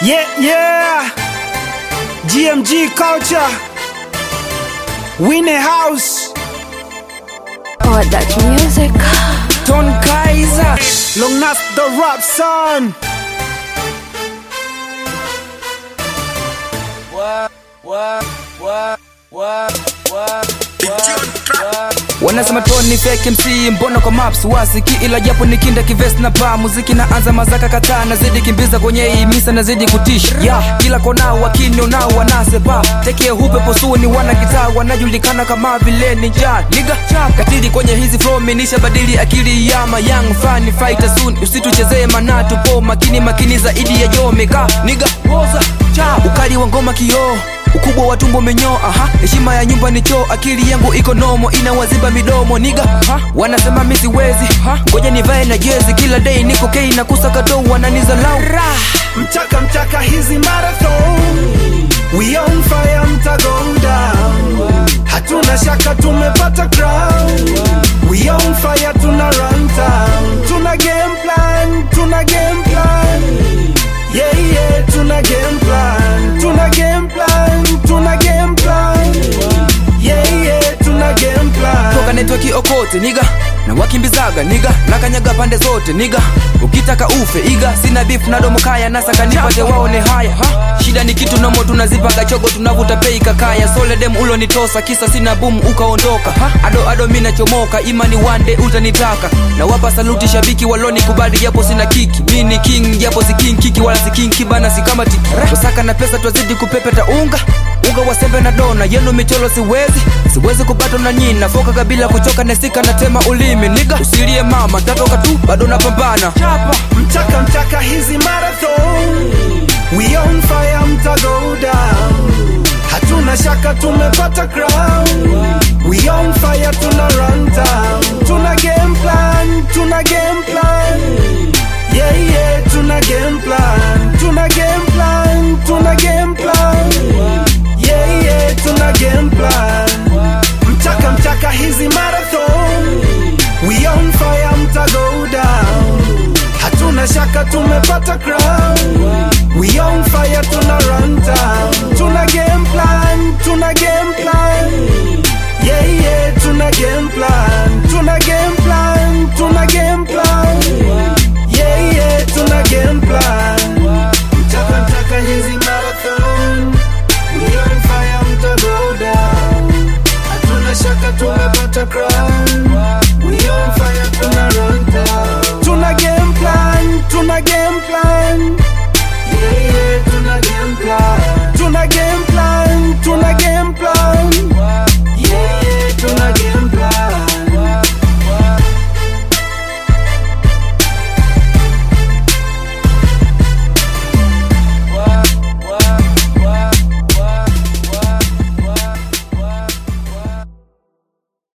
Yeah, yeah. GMG culture. Winnie House. Oh, that music. Ton Kaiser. Long Nas the rap son. wanasema toni fake mc mbona kwa maps wasiki ila japo nikinda kivest na pa muziki na anza mazaka kataa nazidi kimbiza kwenye hii misa nazidi kutisha yeah, kila kona wakini nao wanasepa tekee hupe posuni wana kitaa wanajulikana kama vile ninja niga katili kwenye hizi flow minisha badili akili yama young fan fighter soon usituchezee manatu po makini makini zaidi ya jomeka niga woza cha ukali wa ngoma kioo ukubwa wa tumbo menyo aha heshima ya nyumba ni choo akili yangu iko nomo inawaziba midomo niga ha? wanasema mi siwezi ha? ngoja nivae na jezi kila day niko kei na kusakato wananizalau Mchaka mchaka hizi marathon. We on fire mta go down. Hatuna shaka tumepata crown. We on fire tuna run town. Tuna game plan, tuna game plan. Yeah yeah, tuna game plan. Tuna game plan, tuna game plan. Yeah yeah, tuna game plan. toka netweki okote niga na wakimbizaga niga nakanyaga pande zote niga ukitaka ufe iga sina beef na domo kaya nasaka nipate waone haya ha? shida ni kitu nomo tunazipaga chogo tunavuta pei kakaya soledem ulonitosa kisa sina boom ukaondoka ha? ado ado mi nachomoka imani wande utanitaka na wapa saluti shabiki waloni kubali japo sina kiki mi ni king japo si king kiki wala si king kibana si kama tiki tosaka na pesa twazidi kupepeta unga unga wa sembe na dona yenu micholo siwezi siwezi kupatwa na nyina foka kabila kuchoka nesika natema ulimi niga usilie mama tatoka tu bado napambana chapa Mchaka mchaka hizi marathon. We on fire mta go down. Hatuna shaka tumepata crown. We on fire tuna run town. Tuna game plan, tuna game plan. Yeah yeah, tuna game plan. Tuna game plan, tuna game plan. Yeah yeah, tuna game plan. Mchaka mchaka hizi marathon. We on fire mta go down. Hatuna shaka tumepata crown. We on fire tuna run